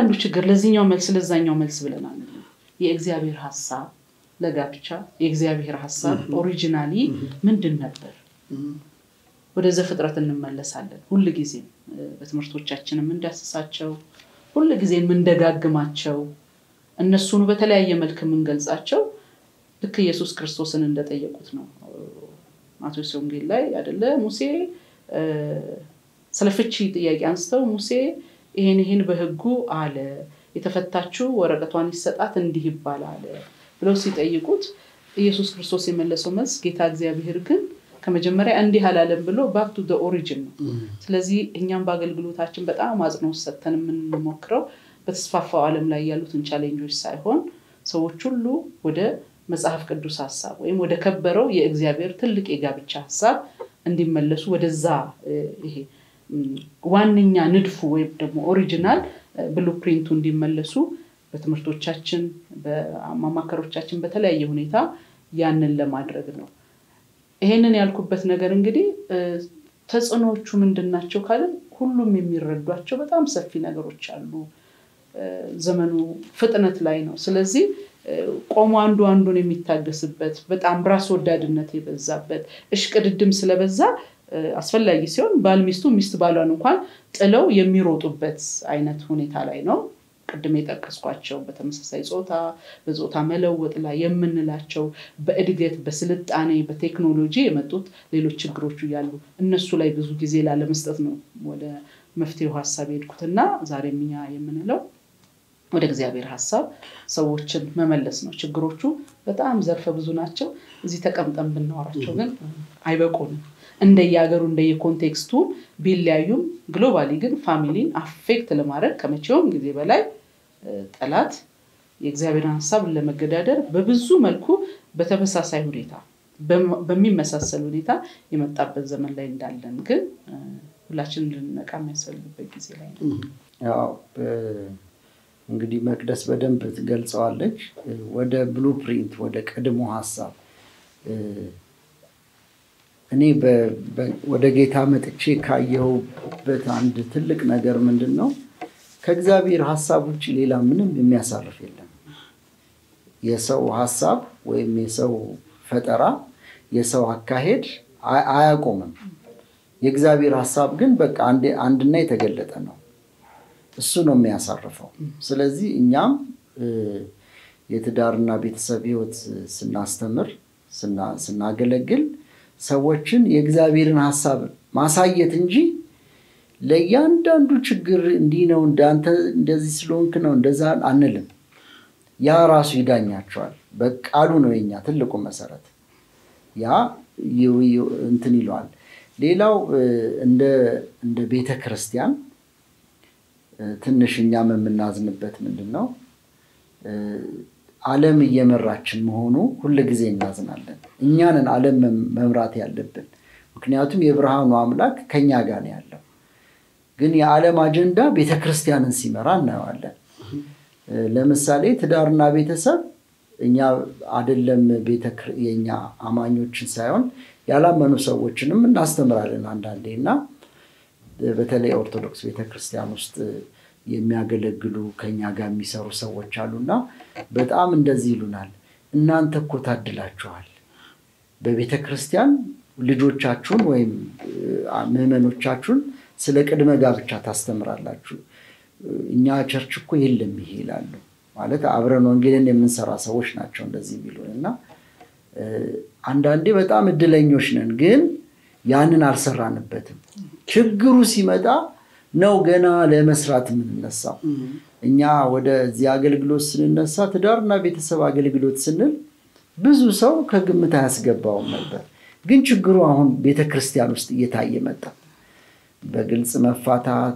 ለእያንዳንዱ ችግር ለዚህኛው መልስ ለዛኛው መልስ ብለናል። የእግዚአብሔር ሀሳብ ለጋብቻ የእግዚአብሔር ሀሳብ ኦሪጂናሊ ምንድን ነበር? ወደ ዘፍጥረት እንመለሳለን። ሁል ጊዜም በትምህርቶቻችን የምንዳስሳቸው ሁል ጊዜ የምንደጋግማቸው እነሱን በተለያየ መልክ የምንገልጻቸው ልክ ኢየሱስ ክርስቶስን እንደጠየቁት ነው። ማቴዎስ ወንጌል ላይ አይደለ ሙሴ ስለ ፍቺ ጥያቄ አንስተው ሙሴ ይሄን ይሄን በሕጉ አለ የተፈታችው ወረቀቷን ይሰጣት እንዲህ ይባላል ብለው ሲጠይቁት ኢየሱስ ክርስቶስ የመለሰው መልስ ጌታ እግዚአብሔር ግን ከመጀመሪያ እንዲህ አላለም ብሎ ባክ ቱ ኦሪጂን ነው። ስለዚህ እኛም በአገልግሎታችን በጣም አጽንኦት ሰጥተን የምንሞክረው በተስፋፋው ዓለም ላይ ያሉትን ቻሌንጆች ሳይሆን ሰዎች ሁሉ ወደ መጽሐፍ ቅዱስ ሀሳብ ወይም ወደ ከበረው የእግዚአብሔር ትልቅ የጋብቻ ሀሳብ እንዲመለሱ ወደዛ ይሄ ዋነኛ ንድፉ ወይም ደግሞ ኦሪጂናል ብሉፕሪንቱ እንዲመለሱ በትምህርቶቻችን በማማከሮቻችን በተለያየ ሁኔታ ያንን ለማድረግ ነው። ይሄንን ያልኩበት ነገር እንግዲህ ተጽዕኖዎቹ ምንድን ናቸው ካልን ሁሉም የሚረዷቸው በጣም ሰፊ ነገሮች አሉ። ዘመኑ ፍጥነት ላይ ነው። ስለዚህ ቆሞ አንዱ አንዱን የሚታገስበት በጣም ራስ ወዳድነት የበዛበት እሽቅድድም ስለበዛ አስፈላጊ ሲሆን ባል ሚስቱ ሚስት ባሏን እንኳን ጥለው የሚሮጡበት አይነት ሁኔታ ላይ ነው። ቅድም የጠቀስኳቸው በተመሳሳይ ጾታ በጾታ መለወጥ ላይ የምንላቸው በእድገት በስልጣኔ በቴክኖሎጂ የመጡት ሌሎች ችግሮቹ እያሉ እነሱ ላይ ብዙ ጊዜ ላለመስጠት ነው ወደ መፍትሄው ሀሳብ የሄድኩት እና ዛሬም እኛ የምንለው ወደ እግዚአብሔር ሀሳብ ሰዎችን መመለስ ነው። ችግሮቹ በጣም ዘርፈ ብዙ ናቸው። እዚህ ተቀምጠን ብናወራቸው ግን አይበቁንም። እንደየሀገሩ እንደየኮንቴክስቱ ቢለያዩም ግሎባሊ ግን ፋሚሊን አፌክት ለማድረግ ከመቼውም ጊዜ በላይ ጠላት የእግዚአብሔርን ሀሳብ ለመገዳደር በብዙ መልኩ በተመሳሳይ ሁኔታ በሚመሳሰል ሁኔታ የመጣበት ዘመን ላይ እንዳለን ግን ሁላችን ልንነቃ የሚያስፈልግበት ጊዜ ላይ ነው። ያው እንግዲህ መቅደስ በደንብ ትገልጸዋለች። ወደ ብሉፕሪንት ወደ ቀድሞ ሀሳብ እኔ ወደ ጌታ መጥቼ ካየሁበት አንድ ትልቅ ነገር ምንድን ነው? ከእግዚአብሔር ሀሳብ ውጭ ሌላ ምንም የሚያሳርፍ የለም። የሰው ሀሳብ ወይም የሰው ፈጠራ፣ የሰው አካሄድ አያቆምም። የእግዚአብሔር ሀሳብ ግን በቃ አንድና የተገለጠ ነው። እሱ ነው የሚያሳርፈው። ስለዚህ እኛም የትዳርና ቤተሰብ ህይወት ስናስተምር ስናገለግል ሰዎችን የእግዚአብሔርን ሀሳብ ማሳየት እንጂ ለእያንዳንዱ ችግር እንዲህ ነው እንዳንተ እንደዚህ ስለሆንክ ነው እንደዛ አንልም። ያ ራሱ ይዳኛቸዋል። በቃሉ ነው የኛ ትልቁ መሰረት። ያ እንትን ይለዋል። ሌላው እንደ ቤተ ክርስቲያን ትንሽ እኛም የምናዝንበት ምንድን ነው ዓለም እየመራችን መሆኑ ሁል ጊዜ እናዝናለን። እኛንን ዓለም መምራት ያለብን፣ ምክንያቱም የብርሃኑ አምላክ ከኛ ጋር ነው ያለው። ግን የዓለም አጀንዳ ቤተ ክርስቲያንን ሲመራ እናየዋለን። ለምሳሌ ትዳርና ቤተሰብ እኛ አይደለም የኛ አማኞችን ሳይሆን ያላመኑ ሰዎችንም እናስተምራለን አንዳንዴ እና በተለይ ኦርቶዶክስ ቤተክርስቲያን ውስጥ የሚያገለግሉ ከኛ ጋር የሚሰሩ ሰዎች አሉና በጣም እንደዚህ ይሉናል። እናንተ እኮ ታድላችኋል። በቤተ ክርስቲያን ልጆቻችሁን ወይም ምዕመኖቻችሁን ስለ ቅድመ ጋብቻ ታስተምራላችሁ። እኛ ቸርች እኮ የለም ይሄ ይላሉ። ማለት አብረን ወንጌልን የምንሰራ ሰዎች ናቸው እንደዚህ የሚሉን እና አንዳንዴ በጣም እድለኞች ነን፣ ግን ያንን አልሰራንበትም። ችግሩ ሲመጣ ነው ገና ለመስራት የምንነሳው። እኛ ወደዚህ አገልግሎት ስንነሳ ትዳርና ቤተሰብ አገልግሎት ስንል ብዙ ሰው ከግምት አያስገባውም ነበር። ግን ችግሩ አሁን ቤተክርስቲያን ውስጥ እየታየ መጣ። በግልጽ መፋታት፣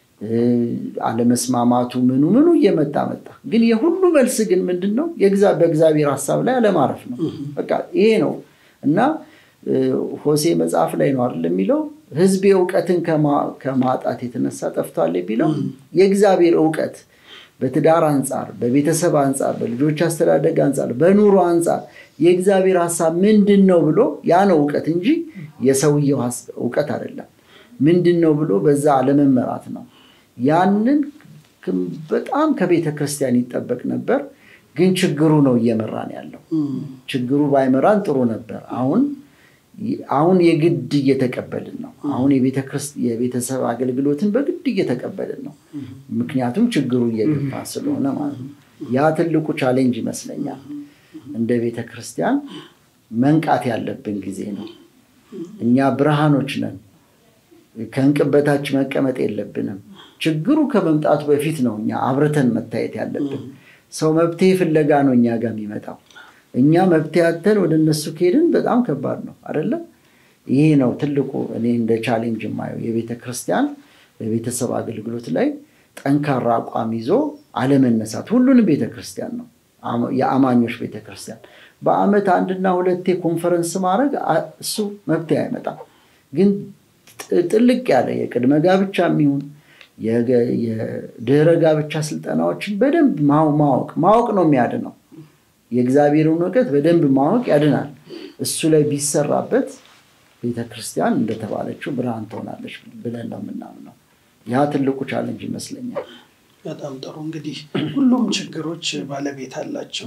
አለመስማማቱ ምኑ ምኑ እየመጣ መጣ። ግን የሁሉ መልስ ግን ምንድን ነው? በእግዚአብሔር ሀሳብ ላይ አለማረፍ ነው። በቃ ይሄ ነው እና ሆሴ መጽሐፍ ላይ ነው አይደል የሚለው ህዝቤ እውቀትን ከማጣት የተነሳ ጠፍቷል የሚለው የእግዚአብሔር እውቀት በትዳር አንጻር፣ በቤተሰብ አንጻር፣ በልጆች አስተዳደግ አንጻር፣ በኑሮ አንጻር የእግዚአብሔር ሀሳብ ምንድን ነው ብሎ ያ ነው እውቀት እንጂ የሰውየው እውቀት አይደለም። ምንድን ነው ብሎ በዛ አለመመራት ነው። ያንን በጣም ከቤተ ክርስቲያን ይጠበቅ ነበር። ግን ችግሩ ነው እየመራን ያለው። ችግሩ ባይመራን ጥሩ ነበር። አሁን አሁን የግድ እየተቀበልን ነው። አሁን የቤተሰብ አገልግሎትን በግድ እየተቀበልን ነው። ምክንያቱም ችግሩ እየገባ ስለሆነ ማለት ነው። ያ ትልቁ ቻሌንጅ ይመስለኛል። እንደ ቤተ ክርስቲያን መንቃት ያለብን ጊዜ ነው። እኛ ብርሃኖች ነን። ከእንቅበታች መቀመጥ የለብንም። ችግሩ ከመምጣቱ በፊት ነው እኛ አብርተን መታየት ያለብን። ሰው መብቴ ፍለጋ ነው እኛ ጋር የሚመጣው። እኛ መብቴ አተን ወደ እነሱ ከሄድን በጣም ከባድ ነው አይደለም? ይሄ ነው ትልቁ እኔ እንደ ቻሌንጅ የማየው የቤተ ክርስቲያን በቤተሰብ አገልግሎት ላይ ጠንካራ አቋም ይዞ አለመነሳት። ሁሉንም ቤተ ክርስቲያን ነው የአማኞች ቤተ ክርስቲያን በአመት አንድና ሁለቴ ኮንፈረንስ ማድረግ እሱ መብት አይመጣም። ግን ጥልቅ ያለ የቅድመ ጋብቻ የሚሆን የድህረ ጋብቻ ስልጠናዎችን በደንብ ማወቅ ማወቅ ነው የሚያድነው። የእግዚአብሔርን እውቀት በደንብ ማወቅ ያድናል። እሱ ላይ ቢሰራበት ቤተክርስቲያን እንደተባለችው ብርሃን ትሆናለች ብለን ነው የምናምነው። ያ ትልቁ ቻለንጅ ይመስለኛል። በጣም ጥሩ እንግዲህ ሁሉም ችግሮች ባለቤት አላቸው።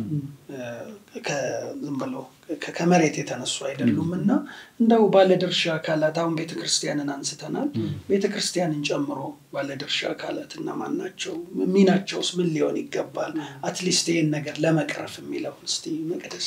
ዝም ብለው ከመሬት የተነሱ አይደሉም እና እንደው ባለድርሻ አካላት አሁን ቤተክርስቲያንን አንስተናል። ቤተክርስቲያንን ጨምሮ ባለድርሻ አካላት እነማን ናቸው? ሚናቸውስ ምን ሊሆን ይገባል? አትሊስት ይህን ነገር ለመቅረፍ የሚለው እስቲ መቅደስ።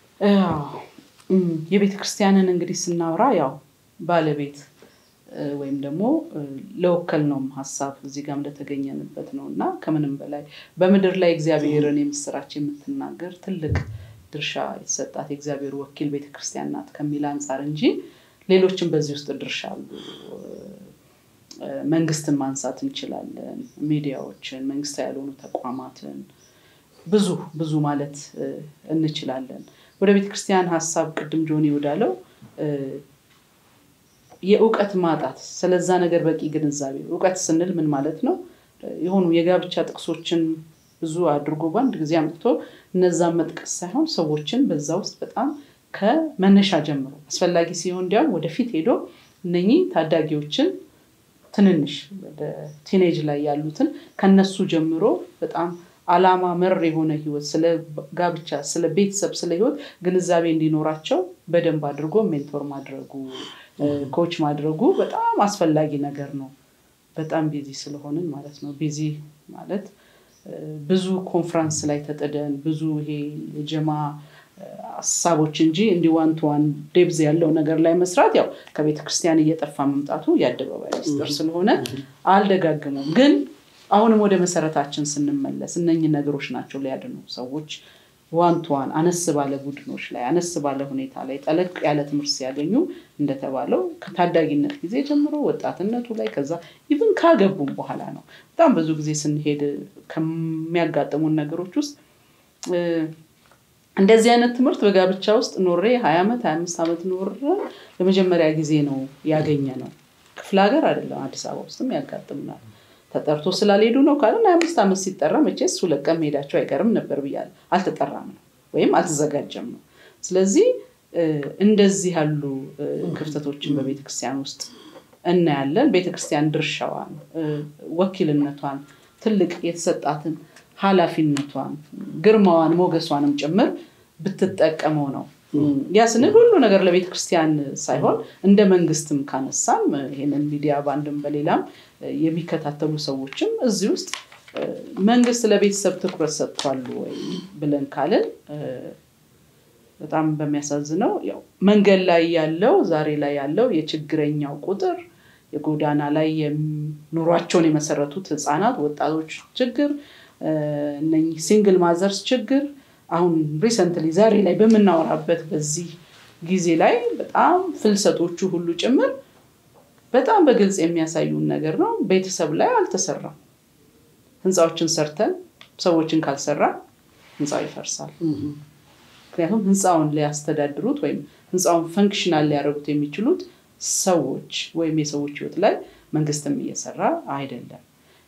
የቤተክርስቲያንን እንግዲህ ስናወራ ያው ባለቤት ወይም ደግሞ ለወከል ነው ሀሳብ እዚህ ጋር እንደተገኘንበት ነው እና ከምንም በላይ በምድር ላይ እግዚአብሔርን የምስራች የምትናገር ትልቅ ድርሻ የተሰጣት የእግዚአብሔር ወኪል ቤተክርስቲያን ናት ከሚል አንጻር እንጂ ሌሎችም በዚህ ውስጥ ድርሻ አሉ። መንግስትን ማንሳት እንችላለን፣ ሚዲያዎችን፣ መንግስታዊ ያልሆኑ ተቋማትን ብዙ ብዙ ማለት እንችላለን። ወደ ቤተክርስቲያን ሀሳብ ቅድም ጆኒ ወዳለው የእውቀት ማጣት ስለዛ ነገር በቂ ግንዛቤ እውቀት ስንል ምን ማለት ነው? የሆኑ የጋብቻ ጥቅሶችን ብዙ አድርጎ በአንድ ጊዜ አምጥቶ እነዛን መጥቀስ ሳይሆን ሰዎችን በዛ ውስጥ በጣም ከመነሻ ጀምሮ አስፈላጊ ሲሆን እንዲያውም ወደፊት ሄዶ እነኚህ ታዳጊዎችን ትንንሽ ወደ ቲኔጅ ላይ ያሉትን ከነሱ ጀምሮ በጣም አላማ መር የሆነ ህይወት ስለ ጋብቻ፣ ስለ ቤተሰብ፣ ስለ ህይወት ግንዛቤ እንዲኖራቸው በደንብ አድርጎ ሜንቶር ማድረጉ ኮች ማድረጉ በጣም አስፈላጊ ነገር ነው። በጣም ቢዚ ስለሆንን ማለት ነው። ቢዚ ማለት ብዙ ኮንፍራንስ ላይ ተጥደን ብዙ ይሄ የጀማ ሀሳቦች እንጂ እንዲህ ዋን ቱ ዋን ዴብዝ ያለው ነገር ላይ መስራት ያው ከቤተ ክርስቲያን እየጠፋ መምጣቱ የአደባባይ ሚስጥር ስለሆነ አልደጋግሙም። ግን አሁንም ወደ መሰረታችን ስንመለስ እነኝህ ነገሮች ናቸው ሊያድኑ ሰዎች ዋን ቱ ዋን አነስ ባለ ቡድኖች ላይ አነስ ባለ ሁኔታ ላይ ጠለቅ ያለ ትምህርት ሲያገኙ እንደተባለው ከታዳጊነት ጊዜ ጀምሮ ወጣትነቱ ላይ ከዛ ኢቭን ካገቡም በኋላ ነው። በጣም ብዙ ጊዜ ስንሄድ ከሚያጋጥሙን ነገሮች ውስጥ እንደዚህ አይነት ትምህርት በጋብቻ ውስጥ ኖሬ ሀያ ዓመት ሀያ አምስት ዓመት ኖረ ለመጀመሪያ ጊዜ ነው ያገኘ ነው። ክፍለ ሀገር አይደለም አዲስ አበባ ውስጥም ያጋጥምናል። ተጠርቶ ስላልሄዱ ነው ካለን ሀያ አምስት ዓመት ሲጠራ መቼስ ሁለት ቀን መሄዳቸው አይቀርም ነበር ብያለሁ። አልተጠራም ነው ወይም አልተዘጋጀም ነው። ስለዚህ እንደዚህ ያሉ ክፍተቶችን በቤተክርስቲያን ውስጥ እናያለን። ቤተክርስቲያን ድርሻዋን፣ ወኪልነቷን፣ ትልቅ የተሰጣትን ኃላፊነቷን፣ ግርማዋን፣ ሞገሷንም ጭምር ብትጠቀመው ነው። ያ ስንል ሁሉ ነገር ለቤተ ክርስቲያን ሳይሆን እንደ መንግስትም ካነሳም ይህንን ሚዲያ በአንድም በሌላም የሚከታተሉ ሰዎችም እዚህ ውስጥ መንግስት ለቤተሰብ ትኩረት ሰጥቷል ወይ ብለን ካልን በጣም በሚያሳዝነው ያው መንገድ ላይ ያለው ዛሬ ላይ ያለው የችግረኛው ቁጥር የጎዳና ላይ ኑሯቸውን የመሰረቱት ህፃናት፣ ወጣቶች ችግር እነኚህ ሲንግል ማዘርስ ችግር አሁን ሪሰንትሊ ዛሬ ላይ በምናወራበት በዚህ ጊዜ ላይ በጣም ፍልሰቶቹ ሁሉ ጭምር በጣም በግልጽ የሚያሳዩን ነገር ነው። ቤተሰብ ላይ አልተሰራም። ህንፃዎችን ሰርተን ሰዎችን ካልሰራ ህንፃው ይፈርሳል። ምክንያቱም ህንፃውን ሊያስተዳድሩት ወይም ህንፃውን ፈንክሽናል ሊያደርጉት የሚችሉት ሰዎች ወይም የሰዎች ህይወት ላይ መንግስትም እየሰራ አይደለም።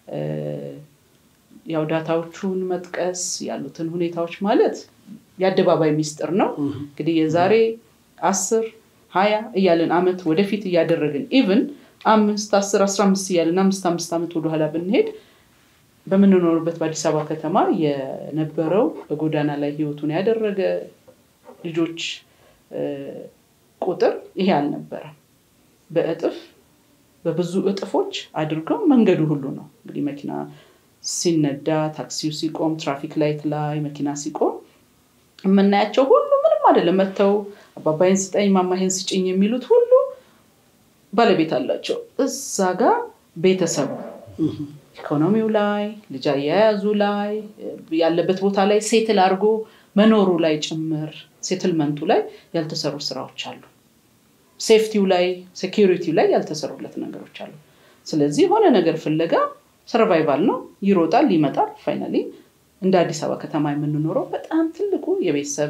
ያው ዳታዎቹን መጥቀስ ያሉትን ሁኔታዎች ማለት የአደባባይ ሚስጥር ነው። እንግዲህ የዛሬ አስር ሀያ እያለን አመት ወደፊት እያደረግን ኢቭን አምስት አስር አስራ አምስት እያለን አምስት አምስት ዓመት ወደኋላ ብንሄድ በምንኖርበት በአዲስ አበባ ከተማ የነበረው በጎዳና ላይ ህይወቱን ያደረገ ልጆች ቁጥር ይሄ አልነበረም። በእጥፍ በብዙ እጥፎች አድርገው መንገዱ ሁሉ ነው እንግዲህ መኪና ሲነዳ፣ ታክሲው ሲቆም፣ ትራፊክ ላይት ላይ መኪና ሲቆም የምናያቸው ሁሉ ምንም አይደለም። መጥተው አባባይን ስጠኝ ማማይን ስጭኝ የሚሉት ሁሉ ባለቤት አላቸው። እዛ ጋር ቤተሰቡ ኢኮኖሚው ላይ ልጅ አያያዙ ላይ ያለበት ቦታ ላይ ሴትል አድርጎ መኖሩ ላይ ጭምር ሴትልመንቱ ላይ ያልተሰሩ ስራዎች አሉ። ሴፍቲው ላይ ሴኪሪቲው ላይ ያልተሰሩለት ነገሮች አሉ። ስለዚህ የሆነ ነገር ፍለጋ ሰርቫይቫል ነው። ይሮጣል፣ ይመጣል። ፋይናሊ እንደ አዲስ አበባ ከተማ የምንኖረው በጣም ትልቁ የቤተሰብ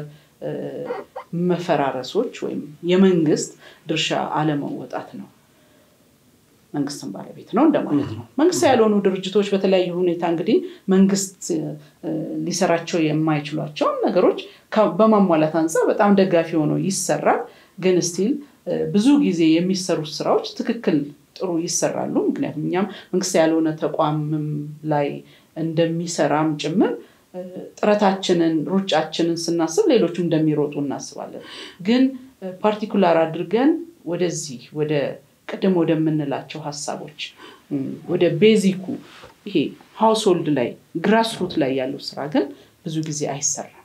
መፈራረሶች ወይም የመንግስት ድርሻ አለመወጣት ነው። መንግስትን ባለቤት ነው እንደማለት ነው። መንግስት ያልሆኑ ድርጅቶች በተለያዩ ሁኔታ እንግዲህ መንግስት ሊሰራቸው የማይችሏቸውን ነገሮች በማሟላት አንጻር በጣም ደጋፊ ሆኖ ይሰራል። ግን ስቲል ብዙ ጊዜ የሚሰሩት ስራዎች ትክክል ጥሩ ይሰራሉ። ምክንያቱም እኛም መንግስት ያልሆነ ተቋምም ላይ እንደሚሰራም ጭምር ጥረታችንን ሩጫችንን ስናስብ ሌሎችም እንደሚሮጡ እናስባለን። ግን ፓርቲኩላር አድርገን ወደዚህ ወደ ቅድም ወደምንላቸው ሀሳቦች ወደ ቤዚኩ ይሄ ሃውስሆልድ ላይ ግራስሩት ላይ ያለው ስራ ግን ብዙ ጊዜ አይሰራም።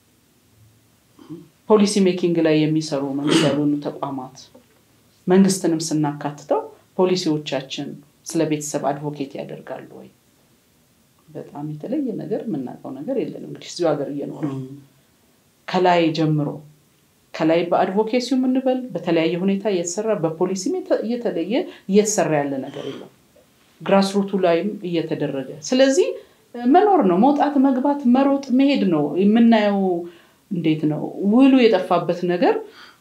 ፖሊሲ ሜኪንግ ላይ የሚሰሩ መንግስት ያልሆኑ ተቋማት መንግስትንም ስናካትተው ፖሊሲዎቻችን ስለ ቤተሰብ አድቮኬት ያደርጋሉ ወይ? በጣም የተለየ ነገር የምናውቀው ነገር የለንም። እንግዲህ እዚሁ ሀገር እየኖረ ከላይ ጀምሮ ከላይ በአድቮኬሲው የምንበል በተለያየ ሁኔታ እየተሰራ በፖሊሲም እየተለየ እየተሰራ ያለ ነገር የለም። ግራስሩቱ ላይም እየተደረገ ስለዚህ መኖር ነው፣ መውጣት፣ መግባት፣ መሮጥ፣ መሄድ ነው የምናየው። እንዴት ነው ውሉ የጠፋበት ነገር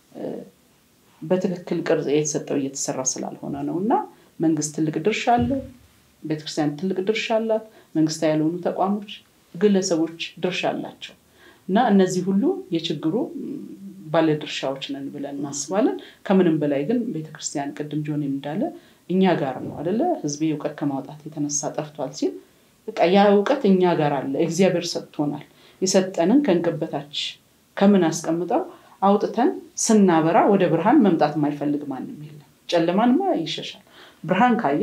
በትክክል ቅርጽ የተሰጠው እየተሰራ ስላልሆነ ነው። እና መንግስት ትልቅ ድርሻ አለው፣ ቤተክርስቲያን ትልቅ ድርሻ አላት፣ መንግስታዊ ያልሆኑ ተቋሞች፣ ግለሰቦች ድርሻ አላቸው እና እነዚህ ሁሉ የችግሩ ባለድርሻዎች ነን ብለን እናስባለን። ከምንም በላይ ግን ቤተክርስቲያን ቅድም ጆን እንዳለ እኛ ጋር ነው አደለ? ህዝቤ እውቀት ከማውጣት የተነሳ ጠፍቷል ሲል በቃ ያ እውቀት እኛ ጋር አለ። እግዚአብሔር ሰጥቶናል። የሰጠንን ከእንቅበታች ከምን አስቀምጠው አውጥተን ስናበራ ወደ ብርሃን መምጣት የማይፈልግ ማንም የለም። ጨለማንማ ይሸሻል። ብርሃን ካየ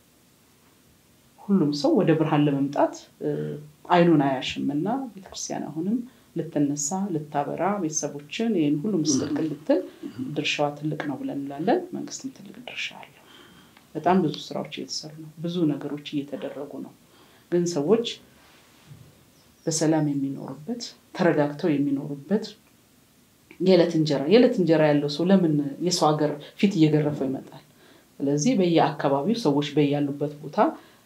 ሁሉም ሰው ወደ ብርሃን ለመምጣት አይኑን አያሽም እና ቤተክርስቲያን አሁንም ልትነሳ ልታበራ ቤተሰቦችን ይህን ሁሉ ምስቅልቅል ልትል ድርሻዋ ትልቅ ነው ብለን እንላለን። መንግስትም ትልቅ ድርሻ አለው። በጣም ብዙ ስራዎች እየተሰሩ ነው። ብዙ ነገሮች እየተደረጉ ነው። ግን ሰዎች በሰላም የሚኖሩበት ተረጋግተው የሚኖሩበት የዕለት እንጀራ የዕለት እንጀራ ያለው ሰው ለምን የሰው ሀገር ፊት እየገረፈው ይመጣል? ስለዚህ በየአካባቢው ሰዎች በያሉበት ቦታ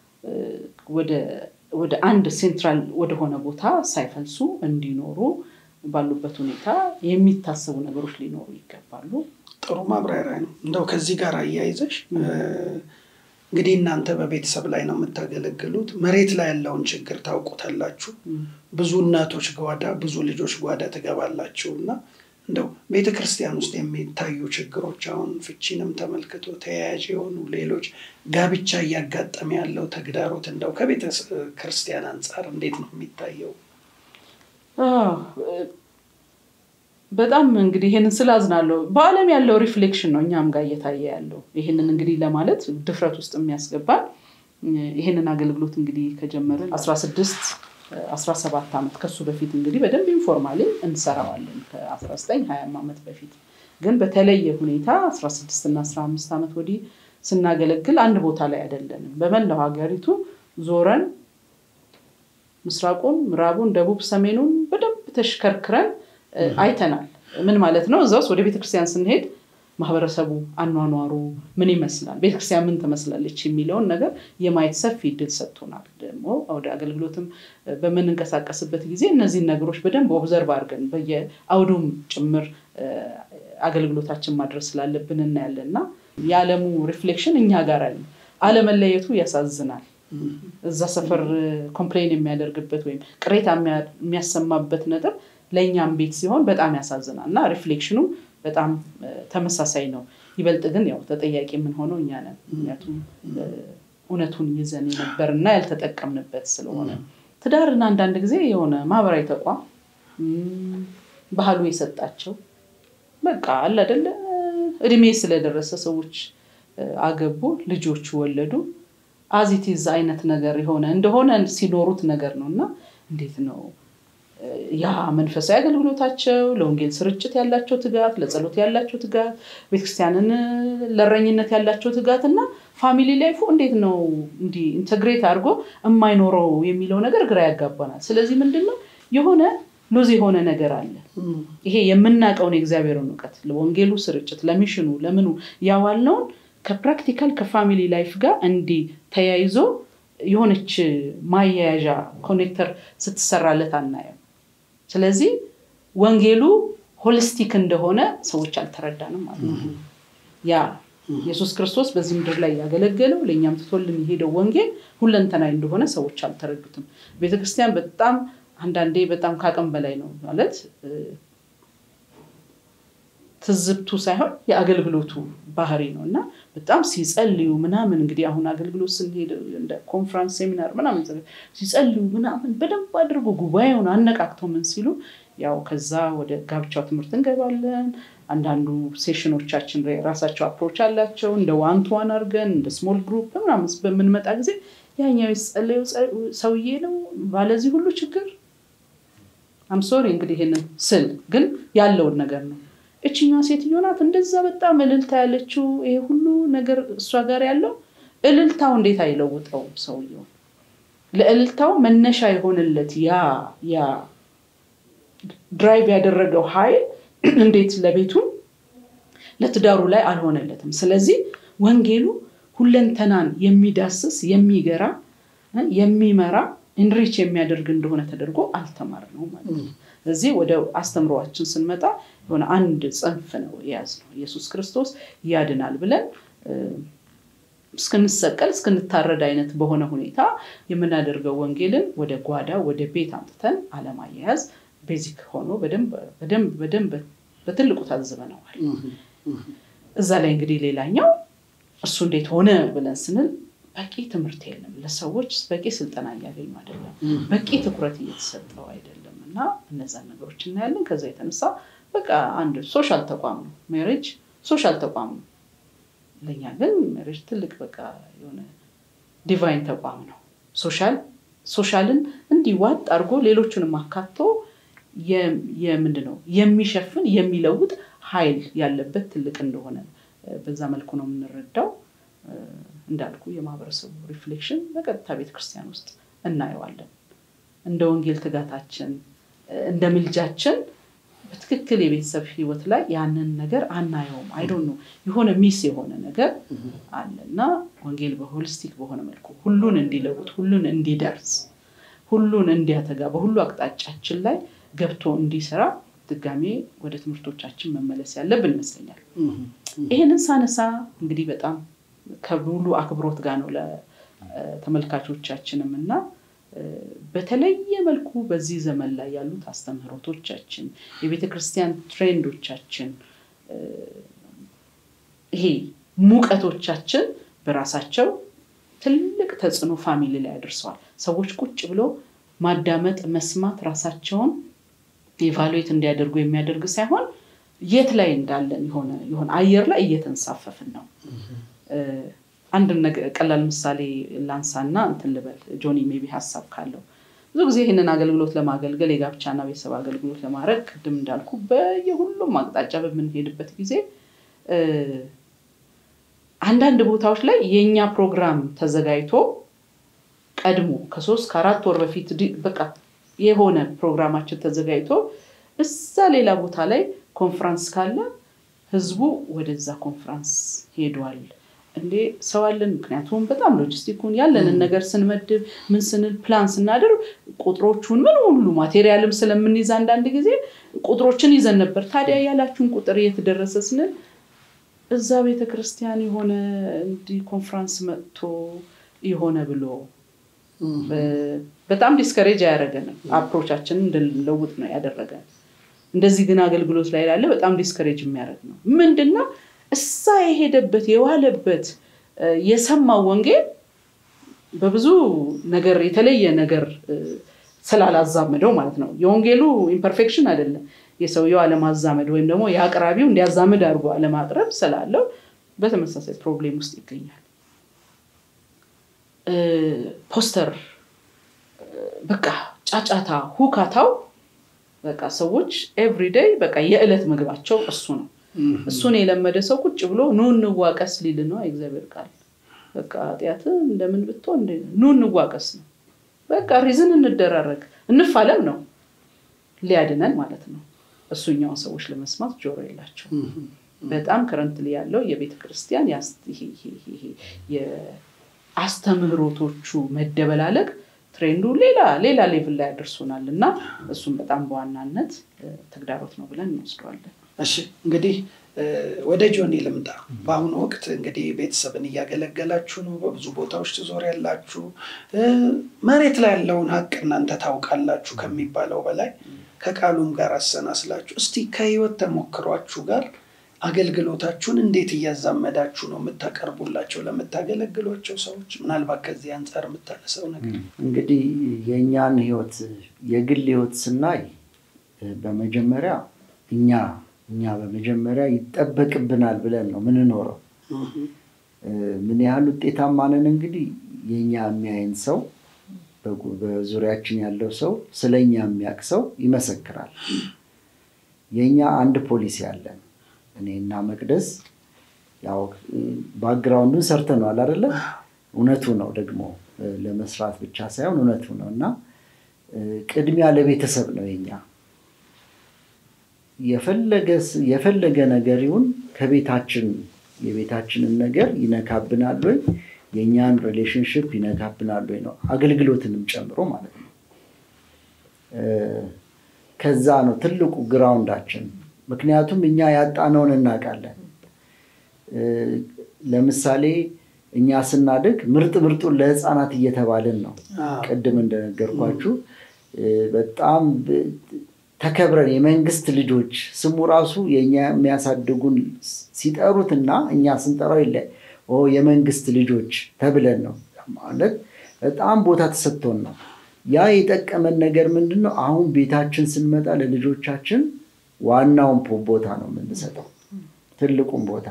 ወደ አንድ ሴንትራል ወደሆነ ቦታ ሳይፈልሱ እንዲኖሩ ባሉበት ሁኔታ የሚታሰቡ ነገሮች ሊኖሩ ይገባሉ። ጥሩ ማብራሪያ ነው። እንደው ከዚህ ጋር አያይዘሽ እንግዲህ እናንተ በቤተሰብ ላይ ነው የምታገለግሉት። መሬት ላይ ያለውን ችግር ታውቁታላችሁ። ብዙ እናቶች ጓዳ፣ ብዙ ልጆች ጓዳ ትገባላችሁ እና እንደው ቤተ ክርስቲያን ውስጥ የሚታዩ ችግሮች አሁን ፍቺንም ተመልክቶ ተያያዥ የሆኑ ሌሎች ጋብቻ እያጋጠመ ያለው ተግዳሮት እንደው ከቤተ ክርስቲያን አንጻር እንዴት ነው የሚታየው? በጣም እንግዲህ ይህንን ስላዝናለሁ በዓለም ያለው ሪፍሌክሽን ነው እኛም ጋር እየታየ ያለው። ይህንን እንግዲህ ለማለት ድፍረት ውስጥ የሚያስገባን ይህንን አገልግሎት እንግዲህ ከጀመርን አስራ ስድስት 17 ዓመት ከሱ በፊት እንግዲህ በደንብ ኢንፎርማሊ እንሰራዋለን ከ19 20 ዓመት በፊት ግን በተለየ ሁኔታ 16 እና 15 ዓመት ወዲህ ስናገለግል አንድ ቦታ ላይ አይደለንም። በመላው ሀገሪቱ ዞረን ምስራቁን፣ ምዕራቡን፣ ደቡብ፣ ሰሜኑን በደንብ ተሽከርክረን አይተናል። ምን ማለት ነው? እዛ ውስጥ ወደ ቤተክርስቲያን ስንሄድ ማህበረሰቡ አኗኗሩ ምን ይመስላል፣ ቤተክርስቲያን ምን ትመስላለች የሚለውን ነገር የማየት ሰፊ እድል ሰጥቶናል። ደግሞ ወደ አገልግሎትም በምንንቀሳቀስበት ጊዜ እነዚህን ነገሮች በደንብ ኦብዘርቭ አድርገን በየአውዱም ጭምር አገልግሎታችን ማድረስ ስላለብን እናያለን እና የዓለሙ ሪፍሌክሽን እኛ ጋር አለ። አለመለየቱ ያሳዝናል። እዛ ሰፈር ኮምፕሌን የሚያደርግበት ወይም ቅሬታ የሚያሰማበት ነጥብ ለእኛም ቤት ሲሆን በጣም ያሳዝናል እና ሪፍሌክሽኑ በጣም ተመሳሳይ ነው። ይበልጥ ግን ያው ተጠያቂ የምንሆነው እኛ ነን። ምክንያቱም እውነቱን ይዘን የነበርና ያልተጠቀምንበት ስለሆነ ትዳርን አንዳንድ ጊዜ የሆነ ማህበራዊ ተቋም ባህሉ የሰጣቸው በቃ አለ አይደለ እድሜ ስለደረሰ ሰዎች አገቡ፣ ልጆች ወለዱ። አዚቲዝ አይነት ነገር የሆነ እንደሆነ ሲኖሩት ነገር ነው እና እንዴት ነው ያ መንፈሳዊ አገልግሎታቸው ለወንጌል ስርጭት ያላቸው ትጋት፣ ለጸሎት ያላቸው ትጋት፣ ቤተክርስቲያንን ለእረኝነት ያላቸው ትጋት እና ፋሚሊ ላይፉ እንዴት ነው እንዲህ ኢንተግሬት አድርጎ የማይኖረው የሚለው ነገር ግራ ያጋባናል። ስለዚህ ምንድን ነው የሆነ ሉዝ የሆነ ነገር አለ። ይሄ የምናውቀውን የእግዚአብሔርን እውቀት ለወንጌሉ ስርጭት፣ ለሚሽኑ፣ ለምኑ ያዋልነውን ከፕራክቲካል ከፋሚሊ ላይፍ ጋር እንዲህ ተያይዞ የሆነች ማያያዣ ኮኔክተር ስትሰራለት አናየው። ስለዚህ ወንጌሉ ሆሊስቲክ እንደሆነ ሰዎች አልተረዳንም ማለት ነው። ያ ኢየሱስ ክርስቶስ በዚህ ምድር ላይ ያገለገለው ለእኛም ትቶልን የሄደው ወንጌል ሁለንተናዊ እንደሆነ ሰዎች አልተረዱትም። ቤተክርስቲያን በጣም አንዳንዴ በጣም ከአቅም በላይ ነው ማለት ትዝብቱ ሳይሆን የአገልግሎቱ ባህሪ ነው እና በጣም ሲጸልዩ ምናምን እንግዲህ አሁን አገልግሎት ስንሄድ እንደ ኮንፍራንስ ሴሚናር ምናምን ሲጸልዩ ምናምን በደንብ አድርጎ ጉባኤውን አነቃቅተው ምን ሲሉ ያው ከዛ ወደ ጋብቻው ትምህርት እንገባለን። አንዳንዱ ሴሽኖቻችን ራሳቸው አፕሮች አላቸው። እንደ ዋን ቱ ዋን አድርገን እንደ ስሞል ግሩፕ ምናምን በምንመጣ ጊዜ ያኛው የጸለየው ሰውዬ ነው ባለዚህ ሁሉ ችግር አምሶሪ እንግዲህ ይሄንን ስል ግን ያለውን ነገር ነው እችኛዋ ሴትዮ ናት እንደዛ በጣም እልልታ ያለችው ይሄ ሁሉ ነገር እሷ ጋር ያለው እልልታው እንዴት አይለውጠውም? ሰውየው ለእልልታው መነሻ የሆነለት ያ ያ ድራይቭ ያደረገው ኃይል እንዴት ለቤቱም ለትዳሩ ላይ አልሆነለትም? ስለዚህ ወንጌሉ ሁለንተናን የሚዳስስ የሚገራ የሚመራ ኢንሪች የሚያደርግ እንደሆነ ተደርጎ አልተማርነው ማለት ነው። እዚህ ወደ አስተምሮዋችን ስንመጣ የሆነ አንድ ጽንፍ ነው የያዝነው። ኢየሱስ ክርስቶስ ያድናል ብለን እስክንሰቀል እስክንታረድ አይነት በሆነ ሁኔታ የምናደርገው ወንጌልን ወደ ጓዳ ወደ ቤት አምጥተን አለማያያዝ ቤዚክ ሆኖ በደንብ በደንብ በትልቁ ታዝበነዋል። እዛ ላይ እንግዲህ ሌላኛው እሱ እንዴት ሆነ ብለን ስንል በቂ ትምህርት የለም። ለሰዎች በቂ ስልጠና እያገኙ አይደለም። በቂ ትኩረት እየተሰጠው አይደለም እና እነዛን ነገሮች እናያለን። ከዛ የተነሳ በቃ አንድ ሶሻል ተቋም ነው ሜሬጅ ሶሻል ተቋም ነው። ለእኛ ግን ሜሬጅ ትልቅ በቃ የሆነ ዲቫይን ተቋም ነው። ሶሻል ሶሻልን እንዲህ ዋጥ አድርጎ ሌሎቹንም አካቶ የምንድን ነው የሚሸፍን የሚለውጥ ኃይል ያለበት ትልቅ እንደሆነ በዛ መልኩ ነው የምንረዳው። እንዳልኩ የማህበረሰቡ ሪፍሌክሽን በቀጥታ ቤተክርስቲያን ውስጥ እናየዋለን። እንደ ወንጌል ትጋታችን እንደ ምልጃችን በትክክል የቤተሰብ ህይወት ላይ ያንን ነገር አናየውም። አይዶ ነው የሆነ ሚስ የሆነ ነገር አለ እና ወንጌል በሆሊስቲክ በሆነ መልኩ ሁሉን እንዲለውጥ፣ ሁሉን እንዲደርስ፣ ሁሉን እንዲያተጋ በሁሉ አቅጣጫችን ላይ ገብቶ እንዲሰራ ድጋሜ ወደ ትምህርቶቻችን መመለስ ያለብን ይመስለኛል። ይህንን ሳነሳ እንግዲህ በጣም ከሙሉ አክብሮት ጋር ነው ለተመልካቾቻችንም እና በተለየ መልኩ በዚህ ዘመን ላይ ያሉት አስተምህሮቶቻችን፣ የቤተ ክርስቲያን ትሬንዶቻችን፣ ይሄ ሙቀቶቻችን በራሳቸው ትልቅ ተጽዕኖ ፋሚሊ ላይ አድርሰዋል። ሰዎች ቁጭ ብለው ማዳመጥ፣ መስማት ራሳቸውን ኢቫሉዌት እንዲያደርጉ የሚያደርግ ሳይሆን የት ላይ እንዳለን የሆነ አየር ላይ እየተንሳፈፍን ነው። አንድ ቀላል ምሳሌ ላንሳና እንትን ልበል። ጆኒ ሜቢ ሀሳብ ካለው ብዙ ጊዜ ይህንን አገልግሎት ለማገልገል የጋብቻና ቤተሰብ አገልግሎት ለማድረግ ቅድም እንዳልኩ በየሁሉም አቅጣጫ በምንሄድበት ጊዜ አንዳንድ ቦታዎች ላይ የእኛ ፕሮግራም ተዘጋጅቶ ቀድሞ ከሶስት ከአራት ወር በፊት በቃ የሆነ ፕሮግራማችን ተዘጋጅቶ እዛ ሌላ ቦታ ላይ ኮንፍራንስ ካለ ህዝቡ ወደዛ ኮንፍራንስ ሄዷል። እንዴ ሰው አለን። ምክንያቱም በጣም ሎጂስቲኩን ያለንን ነገር ስንመድብ ምን ስንል ፕላን ስናደርግ ቁጥሮቹን ምን ሁሉ ማቴሪያልም ስለምንይዝ አንዳንድ ጊዜ ቁጥሮችን ይዘን ነበር። ታዲያ ያላችሁን ቁጥር እየተደረሰ ስንል እዛ ቤተክርስቲያን የሆነ እንዲህ ኮንፍራንስ መጥቶ የሆነ ብሎ በጣም ዲስከሬጅ አያደረገንም። አፕሮቻችንን እንድንለውጥ ነው ያደረገን። እንደዚህ ግን አገልግሎት ላይ ላለ በጣም ዲስከሬጅ የሚያደርግ ነው። ምንድነው እሳ የሄደበት የዋለበት የሰማው ወንጌል በብዙ ነገር የተለየ ነገር ስላላዛመደው ማለት ነው። የወንጌሉ ኢምፐርፌክሽን አይደለም የሰውየው አለማዛመድ ወይም ደግሞ የአቅራቢው እንዲያዛምድ አድርጎ አለማቅረብ ስላለው በተመሳሳይ ፕሮብሌም ውስጥ ይገኛል። ፖስተር በቃ ጫጫታ፣ ሁካታው በቃ ሰዎች ኤቭሪዴይ በቃ የዕለት ምግባቸው እሱ ነው። እሱን የለመደ ሰው ቁጭ ብሎ ኑ እንዋቀስ ሊል ነው የእግዚአብሔር ቃል። በቃ ኃጢአት እንደምን ብትሆን ኑ እንዋቀስ ነው። በቃ ሪዝን እንደራረግ እንፋለም ነው ሊያድነን ማለት ነው። እሱኛውን ሰዎች ለመስማት ጆሮ የላቸው። በጣም ከረንትሊ ያለው የቤተ ክርስቲያን የአስተምህሮቶቹ መደበላለቅ ትሬንዱ ሌላ ሌላ ሌቭል ላይ ያደርሱናል እና እሱም በጣም በዋናነት ተግዳሮት ነው ብለን እንወስደዋለን። እሺ እንግዲህ ወደ ጆኒ ልምጣ። በአሁኑ ወቅት እንግዲህ ቤተሰብን እያገለገላችሁ ነው፣ በብዙ ቦታዎች ትዞር ያላችሁ፣ መሬት ላይ ያለውን ሀቅ እናንተ ታውቃላችሁ ከሚባለው በላይ ከቃሉም ጋር አሰናስላችሁ እስቲ ከህይወት ተሞክሯችሁ ጋር አገልግሎታችሁን እንዴት እያዛመዳችሁ ነው የምታቀርቡላቸው ለምታገለግሏቸው ሰዎች? ምናልባት ከዚህ አንጻር የምታነሳው ነገር እንግዲህ የእኛን ህይወት የግል ህይወት ስናይ በመጀመሪያ እኛ እኛ በመጀመሪያ ይጠበቅብናል ብለን ነው ምንኖረው። ምን ያህል ውጤታማ ነን እንግዲህ የእኛ የሚያይን ሰው በዙሪያችን ያለው ሰው ስለ እኛ የሚያውቅ ሰው ይመሰክራል። የእኛ አንድ ፖሊሲ አለን። እኔና መቅደስ ያው ባክግራውንዱን ሰርተነዋል አይደለ? እውነቱ ነው ደግሞ ለመስራት ብቻ ሳይሆን እውነቱ ነው እና ቅድሚያ ለቤተሰብ ነው የኛ የፈለገ ነገር ይሁን ከቤታችን የቤታችንን ነገር ይነካብናል ወይ የእኛን ሪሌሽንሽፕ ይነካብናል ወይ ነው አገልግሎትንም ጨምሮ ማለት ነው። ከዛ ነው ትልቁ ግራውንዳችን። ምክንያቱም እኛ ያጣነውን እናውቃለን። ለምሳሌ እኛ ስናድግ ምርጥ ምርጡን ለህፃናት እየተባልን ነው። ቅድም እንደነገርኳችሁ በጣም ተከብረን የመንግስት ልጆች ስሙ ራሱ የእኛ የሚያሳድጉን ሲጠሩትና እኛ ስንጠራው የለ የመንግስት ልጆች ተብለን ነው ማለት በጣም ቦታ ተሰጥቶን ነው። ያ የጠቀመን ነገር ምንድን ነው? አሁን ቤታችን ስንመጣ ለልጆቻችን ዋናውን ቦታ ነው የምንሰጠው፣ ትልቁን ቦታ።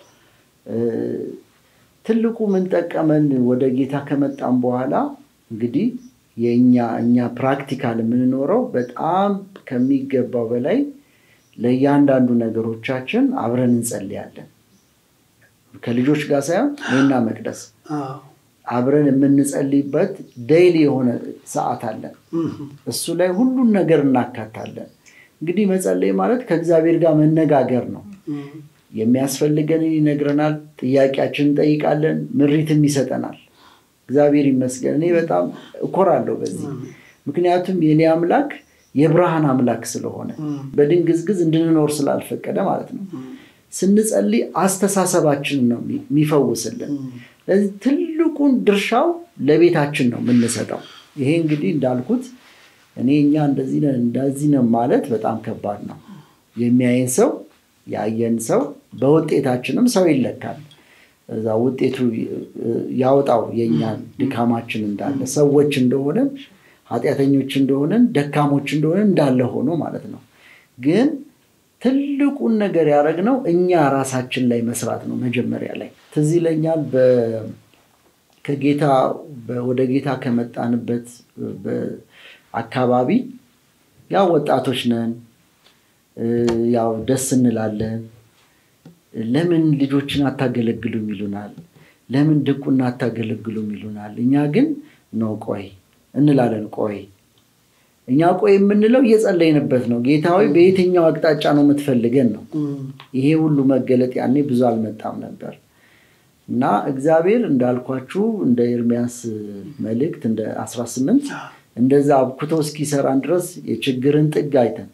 ትልቁ ምን ጠቀመን? ወደ ጌታ ከመጣም በኋላ እንግዲህ የእኛ እኛ ፕራክቲካል የምንኖረው በጣም ከሚገባው በላይ ለእያንዳንዱ ነገሮቻችን አብረን እንጸልያለን። ከልጆች ጋር ሳይሆን እኔና መቅደስ አብረን የምንጸልይበት ዴይሊ የሆነ ሰዓት አለን። እሱ ላይ ሁሉን ነገር እናካታለን። እንግዲህ መጸለይ ማለት ከእግዚአብሔር ጋር መነጋገር ነው። የሚያስፈልገንን ይነግረናል፣ ጥያቄያችን እንጠይቃለን፣ ምሪትም ይሰጠናል። እግዚአብሔር ይመስገን። እኔ በጣም እኮራለሁ በዚህ ምክንያቱም የኔ አምላክ የብርሃን አምላክ ስለሆነ በድንግዝግዝ እንድንኖር ስላልፈቀደ ማለት ነው። ስንጸልይ አስተሳሰባችንን ነው የሚፈውስልን። ስለዚህ ትልቁን ድርሻው ለቤታችን ነው የምንሰጠው። ይሄ እንግዲህ እንዳልኩት እኔ እኛ እንደዚህ ነን እንደዚህ ነን ማለት በጣም ከባድ ነው። የሚያየን ሰው ያየን ሰው በውጤታችንም ሰው ይለካል። እዛ ውጤቱ ያወጣው የእኛን ድካማችን እንዳለ ሰዎች እንደሆነን ኃጢአተኞች እንደሆነን ደካሞች እንደሆነን እንዳለ ሆኖ ማለት ነው። ግን ትልቁን ነገር ያደረግነው እኛ ራሳችን ላይ መስራት ነው። መጀመሪያ ላይ ትዝ ይለኛል ከጌታ ወደ ጌታ ከመጣንበት አካባቢ ያው ወጣቶች ነን፣ ያው ደስ እንላለን። ለምን ልጆችን አታገለግሉም ይሉናል። ለምን ድቁና አታገለግሉም ይሉናል። እኛ ግን ነው ቆይ እንላለን። ቆይ እኛ ቆይ የምንለው እየጸለይንበት ነው። ጌታዊ በየትኛው አቅጣጫ ነው የምትፈልገን ነው። ይሄ ሁሉ መገለጥ ያኔ ብዙ አልመጣም ነበር እና እግዚአብሔር እንዳልኳችሁ እንደ ኤርሚያስ መልእክት እንደ 18 እንደዛ አብኩቶ እስኪሰራን ድረስ የችግርን ጥግ አይተን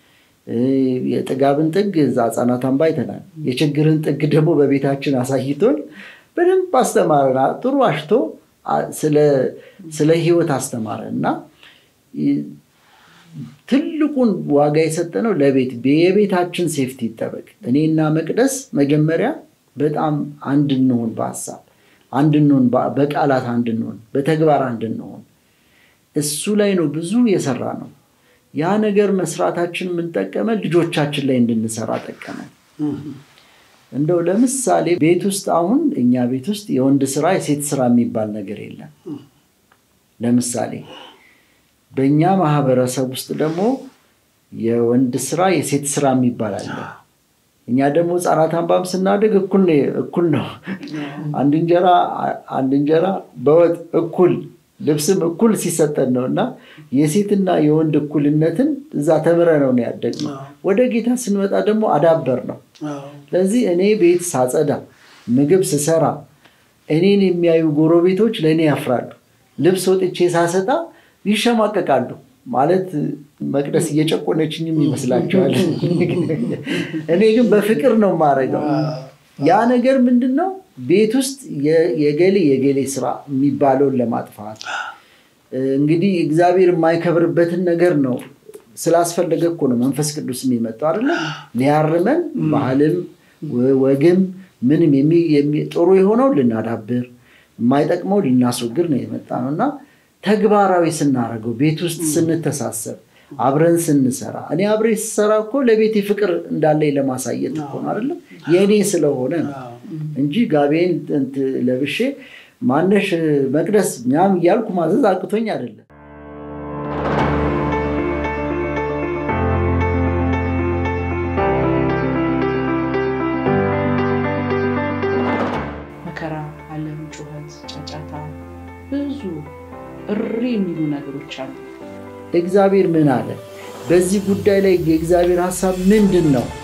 የጥጋብን ጥግ እዛ ህጻናት አምባ አይተናል። የችግርን ጥግ ደግሞ በቤታችን አሳይቶን በደንብ አስተማረን። ጥሩ አሽቶ ስለ ህይወት አስተማረን እና ትልቁን ዋጋ የሰጠነው ለቤት የቤታችን ሴፍቲ ይጠበቅ። እኔና መቅደስ መጀመሪያ በጣም አንድ እንሆን በሀሳብ አንድንሆን፣ በቃላት አንድንሆን፣ በተግባር አንድንሆን እሱ ላይ ነው ብዙ የሰራ ነው። ያ ነገር መስራታችን የምንጠቀመን ልጆቻችን ላይ እንድንሰራ ጠቀመን። እንደው ለምሳሌ ቤት ውስጥ አሁን እኛ ቤት ውስጥ የወንድ ስራ የሴት ስራ የሚባል ነገር የለም። ለምሳሌ በእኛ ማህበረሰብ ውስጥ ደግሞ የወንድ ስራ የሴት ስራ የሚባል አለ። እኛ ደግሞ ህጻናት አንባም ስናድግ እኩል እኩል ነው። አንድ እንጀራ አንድ እንጀራ በወጥ እኩል ልብስም እኩል ሲሰጠን ነው እና የሴትና የወንድ እኩልነትን እዛ ተምረ ነው ነው ያደግነው። ወደ ጌታ ስንመጣ ደግሞ አዳበር ነው። ስለዚህ እኔ ቤት ሳጸዳ፣ ምግብ ስሰራ እኔን የሚያዩ ጎረቤቶች ለእኔ ያፍራሉ። ልብስ ወጥቼ ሳሰጣ ይሸማቀቃሉ። ማለት መቅደስ እየጨቆነችኝም ይመስላቸዋል። እኔ ግን በፍቅር ነው የማደርገው። ያ ነገር ምንድን ነው? ቤት ውስጥ የገሌ የገሌ ስራ የሚባለውን ለማጥፋት እንግዲህ እግዚአብሔር የማይከብርበትን ነገር ነው ስላስፈለገ እኮ ነው መንፈስ ቅዱስ የሚመጣው አይደለ? ሊያርመን ባህልም ወግም ምንም ጥሩ የሆነው ልናዳብር የማይጠቅመው ልናስወግድ ነው የመጣ ነው እና ተግባራዊ ስናደርገው ቤት ውስጥ ስንተሳሰብ አብረን ስንሰራ እኔ አብሬ ስሰራ እኮ ለቤቴ ፍቅር እንዳለኝ ለማሳየት እኮ ነው አይደለም የእኔ ስለሆነ ነው እንጂ ጋቤን ለብሼ ማነሽ መቅደስ ምናምን እያልኩ ማዘዝ አቅቶኝ አይደለም። መከራ፣ ዓለም፣ ጩኸት፣ ጫጫታ፣ ብዙ እሪ የሚሉ ነገሮች አሉ። እግዚአብሔር ምን አለ? በዚህ ጉዳይ ላይ የእግዚአብሔር ሀሳብ ምንድን ነው?